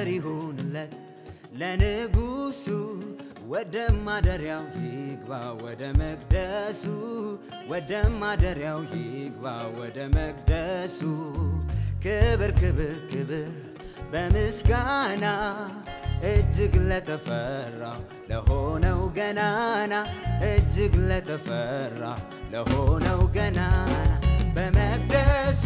ክብር ይሁንለት ለንጉሱ ወደ ማደሪያው ይግባ ወደ መቅደሱ ወደ ማደሪያው ይግባ ወደ መቅደሱ ክብር ክብር ክብር በምስጋና እጅግ ለተፈራው ለሆነው ገናና እጅግ ለተፈራ ለሆነው ገናና በመቅደሱ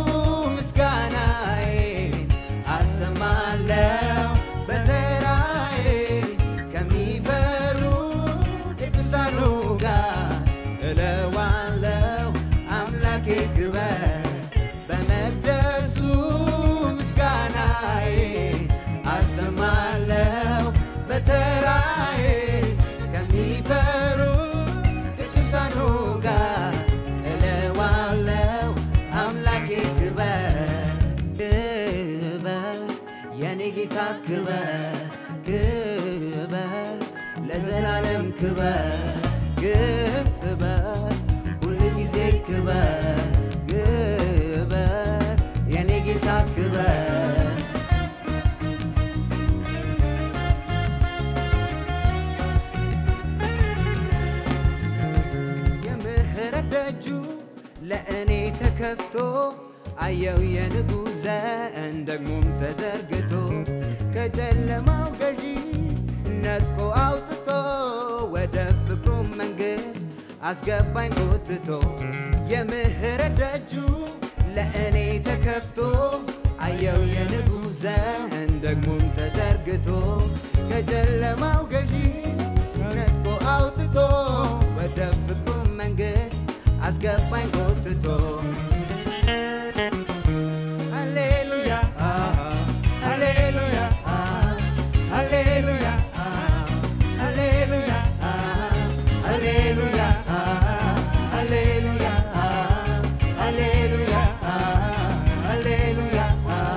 ምስጋናዬን አሰማለው በተራዬ ከሚፈሩ ቅዱሳኑ ጋር እለዋለው አምላኬ ክበር በመቅደሱ ምስጋናዬን አሰማለው በተራዬ ከሚፈሩ ቅዱሳኑ ጋር እለዋለው አምላኬ ክበር ክበር የኔ ጌታ ክበር ክበር ለዘላለም ክበር ክበር ሁል ጊዜ ክበር ክበር የኔ ጌታ ክበር የምህረት ደጁ ለእኔ ተከፍቶ አየው የንጉሥ ዘንድ ደግሞም ተዘርግቶ ከጨለማው ገዢ ነጥቆ አውጥቶ ወደ ፍቅሩ መንግሥት አስገባኝ ጎትቶ የምህረት ደጁ ለእኔ ተከፍቶ አየው የንጉሥ ዘንድ ደግሞም ተዘርግቶ ከጨለማው ገዢ ነጥቆ አውጥቶ ወደ ፍቅሩ መንግሥት አስገባኝ ጎትቶ ሃሌሉያ ሃሌሉያ ሃሌሉያ ሃሌሉያ ሃሌሉያ ሃሌሉያ ሃሌሉያ ሃሌሉያ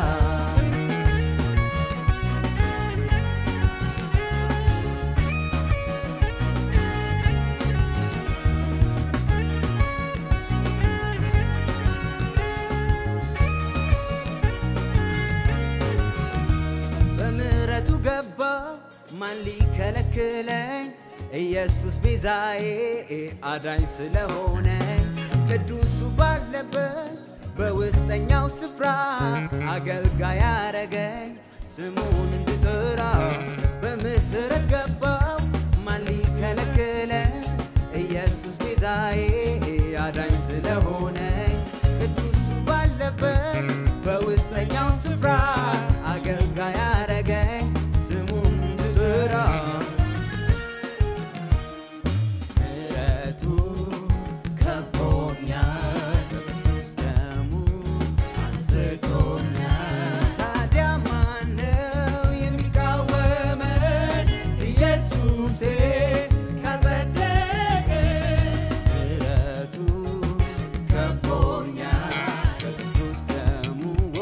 በምሕረቱ ገባ ማን ሊከለክለኝ? ኢየሱስ ቤዛዬ አዳኝ ስለሆነ ቅዱሱ ባለበት በውስጠኛው ስፍራ አገልጋይ ያረገኝ ስሙን እንድጠራ በምሕረት ገባው ማን ሊከለክለኝ? ኢየሱስ ቤዛዬ አዳኝ ስለሆነ ቅዱሱ ባለበት በውስጠኛው ስፍራ አገልጋይ ያረገኝ ስሙን እንድጠራ ምሕረቱ ከቦኛል በቅዱስ ደሙ አንስቶኛል። ታዲያ ማነው የሚቃወመን? ኢየሱሴ ካጸደቀኝ። ምሕረቱ ከቦኛል በቅዱስ ደሙ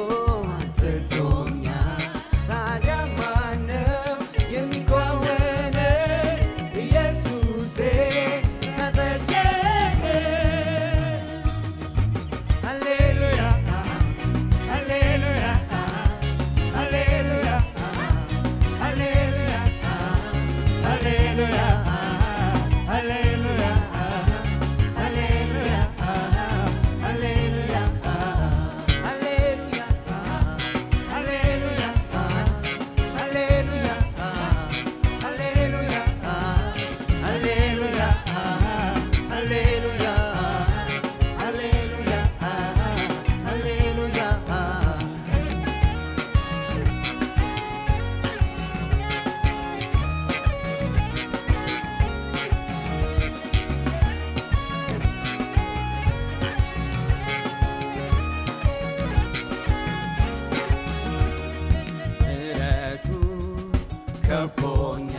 አንስቶኛል። ታዲያ ማነው የሚቃወመን? ኢየሱሴ ካጸደቀኝ። ሃሌሉያ ሃሌሉያ ሃሌሉያ ሃሌሉያ ሃሌሉያ ሃሌሉያ ሃሌሉያ ሃሌሉያ ሃሌሉያ ሃሌሉያ ሃሌሉያ ሃሌሉያ ሃሌሉያ ሃሌሉያ ሃሌሉያ ሃሌሉያ ምሕረቱ ከቦኛ